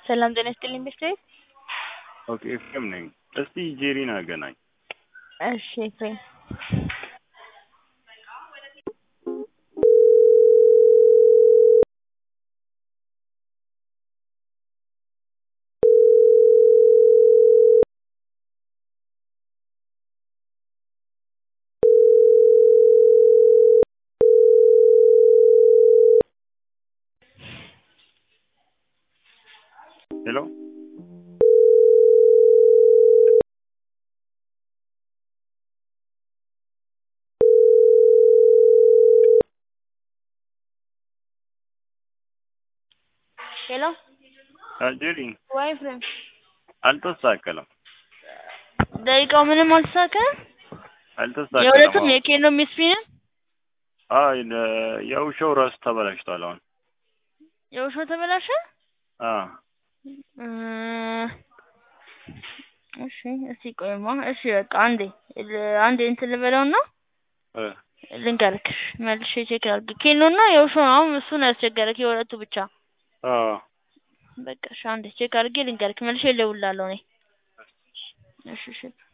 ሰላም ጤና ይስጥልኝ ቤተሰብ። ኦኬ ኤፍሬም ነኝ። እስቲ ጄሪን አገናኝ። እሺ ኤፍሬም ሄሎ ሄሎ ጄሪ ወይ ኤፍሬም አልተሳከለም፣ ደቂቃው ምንም አልተሳካም። አልተሳከለም። የሁለቱም የኬኖ ሚስፊንም አይ ለ- የውሻው ራሱ ተበላሽቷል። አሁን የውሾ ተበላሸ። አ እ እሺ እስቲ ቆይማ። እሺ በቃ አንዴ ል- አንዴ እንትን ልበለውና እ ልንገርክ መልሼ ቼክ ላድርግ። ኬኖ እና የውሾ ነው አሁን እሱ ነው ያስቸገረክ የሁለቱ ብቻ። አ በቃ እሺ አንዴ ቼክ አድርጌ ልንገርክ መልሼ እደውልልሃለሁ እኔ። እሺ እሺ